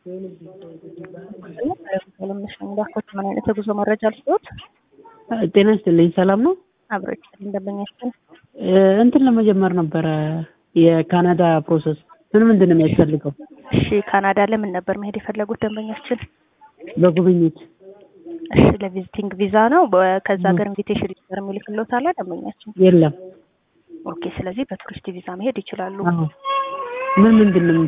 እንዳልኩት ምን አይነት የጉዞ መረጃ ልስጥዎት? ጤና ይስጥልኝ። ሰላም ነው? አብሮች እንደምኛችን እንትን ለመጀመር ነበረ የካናዳ ፕሮሰስ ምን ምንድን ነው የሚያስፈልገው? እሺ ካናዳ ለምን ነበር መሄድ የፈለጉት ደንበኛችን? በጉብኝት እሺ ለቪዚቲንግ ቪዛ ነው። በ- ከዛ ሀገር ኢንቪቴሽን ሊደር የሚልክሎት አለ ደንበኛችን? የለም። ኦኬ። ስለዚህ በቱሪስት ቪዛ መሄድ ይችላሉ። አዎ። ምን ምንድን ነው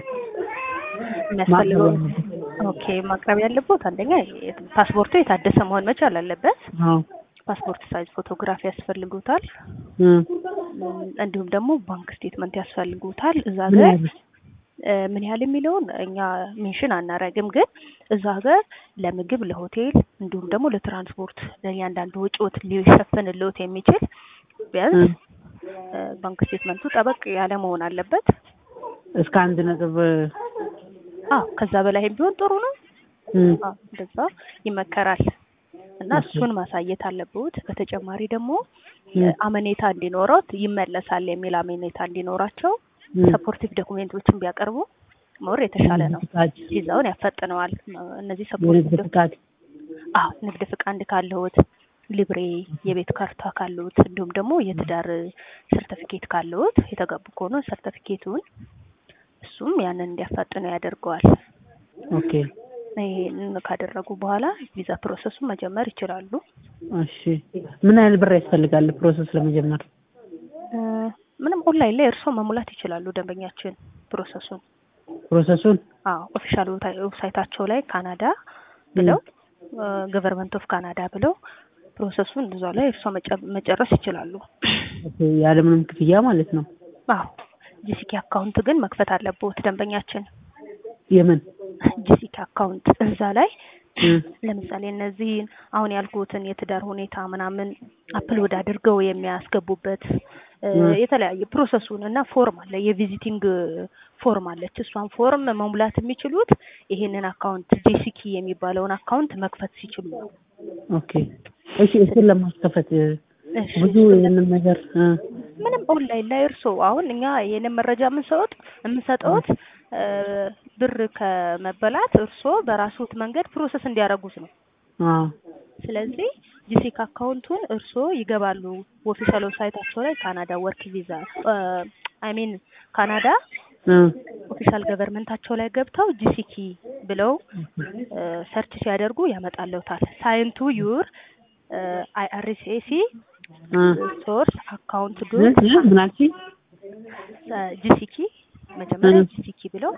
የሚያስፈልገው ማቅረብ ኦኬ ማቅረብ ያለበት አንደኛ የ- ፓስፖርቱ የታደሰ መሆን መቻል አለበት። አዎ። ፓስፖርት ሳይዝ ፎቶግራፍ ያስፈልጉታል። እ እም፣ እንዲሁም ደግሞ ባንክ ስቴትመንት ያስፈልጉታል። እዛ ምን ሀገር ያህል? እ፣ ምን ያህል የሚለውን እኛ ሜንሽን አናረግም፣ ግን እዛ ሀገር ለምግብ፣ ለሆቴል እንዲሁም ደግሞ ለትራንስፖርት ለእያንዳንዱ ወጪዎት ሊሸፍንልዎት የሚችል ቢያንስ እ፣ ባንክ ስቴትመንቱ ጠበቅ ያለ መሆን አለበት። እስከ አንድ ነጥብ አዎ ከዛ በላይም ቢሆን ጥሩ ነው። እ አዎ እንደዛ ይመከራል እና እሺ። እሱን ማሳየት አለብዎት። በተጨማሪ ደግሞ እ እ፣ አመኔታ እንዲኖረውት ይመለሳል የሚል አመኔታ እንዲኖራቸው እ ሰፖርቲቭ ዶኩሜንቶችን ቢያቀርቡ ሞር የተሻለ ነው። ፍቃድ፣ ቪዛውን ያፈጥነዋል። እነዚህ የንግድ ሰፖርቲቭ ፍቃድ አዎ ንግድ ፍቃድ ካለዎት፣ ሊብሬ የቤት ካርታ ካለዎት፣ እንዲሁም ደግሞ የትዳር ሰርተፊኬት ካለዎት የተጋቡ ከሆነ ሰርተፊኬቱን እሱም ያንን እንዲያፋጥነው ያደርገዋል። ኦኬ። ይሄንን ካደረጉ በኋላ ቪዛ ፕሮሰሱን መጀመር ይችላሉ። እሺ። ምን ያህል ብር ያስፈልጋል ፕሮሰስ ለመጀመር? እ፣ ምንም ኦንላይን ላይ እርስዎ መሙላት ይችላሉ ደንበኛችን ፕሮሰሱን ፕሮሰሱን አዎ ኦፊሻል ዌብሳይታቸው ላይ ካናዳ ብለው ገቨርንመንት ኦፍ ካናዳ ብለው ፕሮሰሱን እዛ ላይ እርስዎ መጨ- መጨረስ ይችላሉ። ኦኬ፣ ያለምንም ክፍያ ማለት ነው። አዎ ጂሲኪ አካውንት ግን መክፈት አለብዎት ደንበኛችን። የምን ጂሲኪ አካውንት እዛ ላይ እ ለምሳሌ እነዚህን አሁን ያልኩትን የትዳር ሁኔታ ምናምን አፕሎድ አድርገው የሚያስገቡበት እ፣ እ። የተለያየ ፕሮሰሱን እና ፎርም አለ፣ የቪዚቲንግ ፎርም አለች። እሷን ፎርም መሙላት የሚችሉት ይሄንን አካውንት ጂሲኪ የሚባለውን አካውንት መክፈት ሲችሉ ነው። ኦኬ። እሺ፣ እሱን ለማስከፈት እ፣ እሺ፣ ብዙ ይህንን ነገር እ ምንም ኦንላይን ላይ እርስዎ አሁን እኛ ይሄንን መረጃ የምንሰጡት የምንሰጠውት እ፣ ብር ከመበላት እርስዎ በራስዎት መንገድ ፕሮሰስ እንዲያደርጉት ነው። አዎ ስለዚህ ጂሲክ አካውንቱን እርስዎ ይገባሉ ኦፊሻል ዌብሳይታቸው ላይ ካናዳ ወርክ ቪዛ አይ ሚን ካናዳ እ ኦፊሻል ገቨርንመንታቸው ላይ ገብተው ጂሲኪ ብለው ሰርች ሲያደርጉ ያመጣለውታል። ሳይንቱ ዩር አይአርሲሲ እ ሶርስ አካውንት እ ዶት እ ምን አልሽኝ? ጂሲኪ መጀመሪያ እ ጂሲኪ ብለው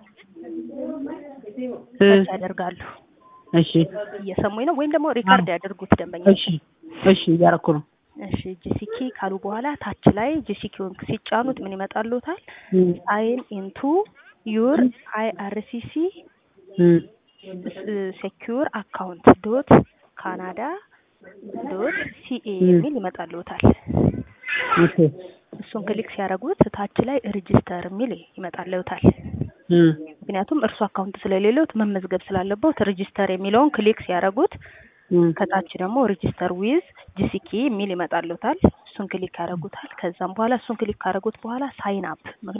እ ሰርች ያደርጋሉ። እሺ እየሰሙኝ ነው ወይም ደግሞ ሪካርድ ያደርጉት ደንበኛ እሺ እሺ እያደረኩ ነው። እሺ ጂሲኪ ካሉ በኋላ ታች ላይ ጂሲኪውን ሲጫኑት ምን ይመጣልዎታል? እ ሳይን ኢንቱ ዩር አይአርሲሲ እ ሴኪዩር አካውንት ዶት ካናዳ ዶት ሲኤ እ የሚል ይመጣልዎታል። ኦኬ እሱን ክሊክ ሲያደርጉት ታች ላይ ሬጂስተር የሚል ይመጣልዎታል። እ ምክንያቱም እርሱ አካውንት ስለሌለዎት መመዝገብ ስላለበት ሬጂስተር የሚለውን ክሊክ ሲያደርጉት እ ከታች ደግሞ ሬጂስተር ዊዝ ጂሲኪ የሚል ይመጣልዎታል። እሱን ክሊክ ያደርጉታል። ከዛም በኋላ እሱን ክሊክ ካደረጉት በኋላ ሳይን አፕ